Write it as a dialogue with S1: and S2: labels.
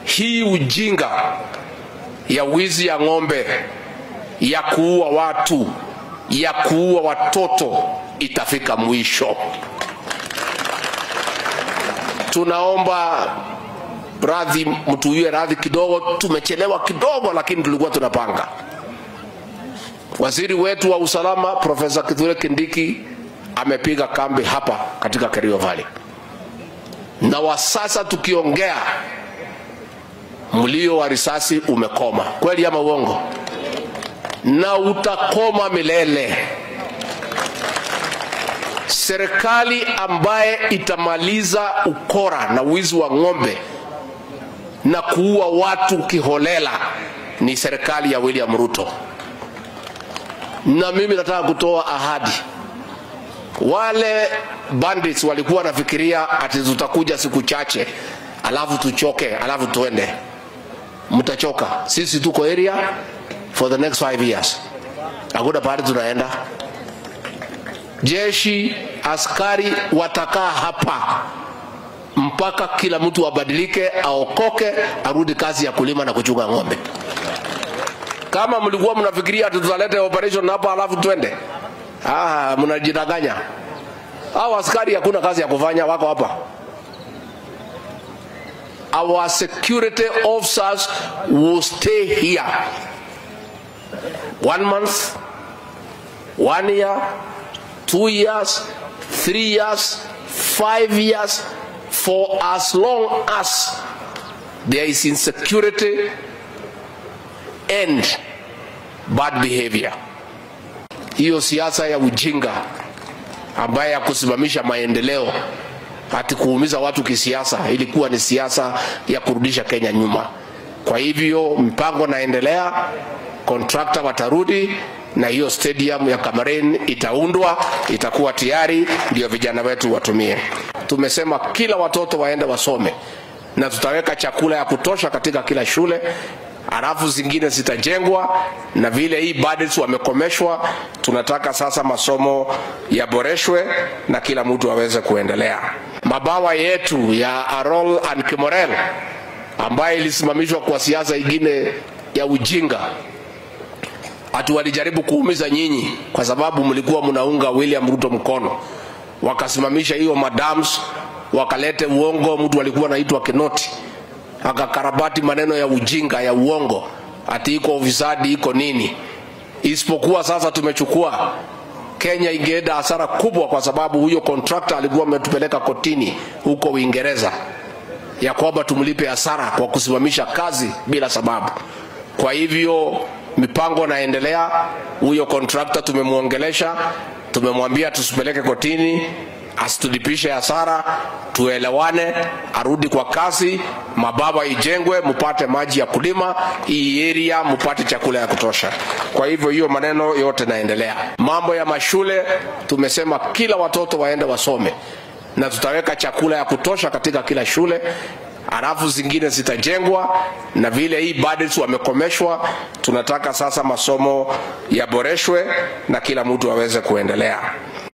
S1: hii ujinga ya wizi ya ng'ombe, ya kuua watu, ya kuua watoto itafika mwisho. Tunaomba radhi, mtuwie radhi kidogo, tumechelewa kidogo, lakini tulikuwa tunapanga. Waziri wetu wa usalama Profesa Kithure Kindiki amepiga kambi hapa katika Kerio Valley, na wa sasa tukiongea, mlio wa risasi umekoma. Kweli ama uongo? Na utakoma milele. Serikali ambaye itamaliza ukora na wizi wa ng'ombe na kuua watu kiholela ni serikali ya William Ruto. Na mimi nataka kutoa ahadi. Wale bandits walikuwa wanafikiria ati tutakuja siku chache alafu tuchoke alafu tuende. Mtachoka. Sisi tuko area for the next five years. Hakuna pahali tunaenda. Jeshi, askari watakaa hapa mpaka kila mtu abadilike, aokoke, arudi kazi ya kulima na kuchunga ng'ombe. Kama mlikuwa mnafikiria ati tutaleta operation hapa alafu twende, ah, mnajidanganya. Hao askari hakuna kazi ya kufanya, wako hapa. Our security officers will stay here one month, one year, two years, three years, five years, for as long as there is insecurity and bad behavior. Hiyo siasa ya ujinga ambaye ya kusimamisha maendeleo ati kuumiza watu kisiasa ilikuwa ni siasa ya kurudisha Kenya nyuma. Kwa hivyo mpango naendelea, kontrakta watarudi na hiyo stadium ya Kamarin itaundwa, itakuwa tayari, ndio vijana wetu watumie. Tumesema kila watoto waende wasome, na tutaweka chakula ya kutosha katika kila shule halafu zingine zitajengwa, na vile hii budgets wamekomeshwa, tunataka sasa masomo yaboreshwe na kila mtu aweze kuendelea. Mabawa yetu ya Arol and Kimorel ambayo ilisimamishwa kwa siasa ingine ya ujinga ati walijaribu kuumiza nyinyi kwa sababu mlikuwa mnaunga William Ruto mkono, wakasimamisha hiyo madams, wakalete uongo. Mtu alikuwa anaitwa Kinoti akakarabati maneno ya ujinga ya uongo, ati iko ufisadi iko nini. Isipokuwa sasa tumechukua Kenya ingeenda hasara kubwa, kwa sababu huyo contractor alikuwa ametupeleka kotini huko Uingereza ya kwamba tumlipe hasara kwa kusimamisha kazi bila sababu. Kwa hivyo mipango naendelea. Huyo contractor tumemwongelesha, tumemwambia tusipeleke kotini, asitulipishe hasara, tuelewane, arudi kwa kazi, mababa ijengwe, mupate maji ya kulima hii area, mupate chakula ya kutosha. Kwa hivyo hiyo maneno yote naendelea. Mambo ya mashule tumesema kila watoto waende wasome, na tutaweka chakula ya kutosha katika kila shule halafu zingine zitajengwa, na vile hii budgets wamekomeshwa, tunataka sasa masomo yaboreshwe na kila mtu aweze kuendelea.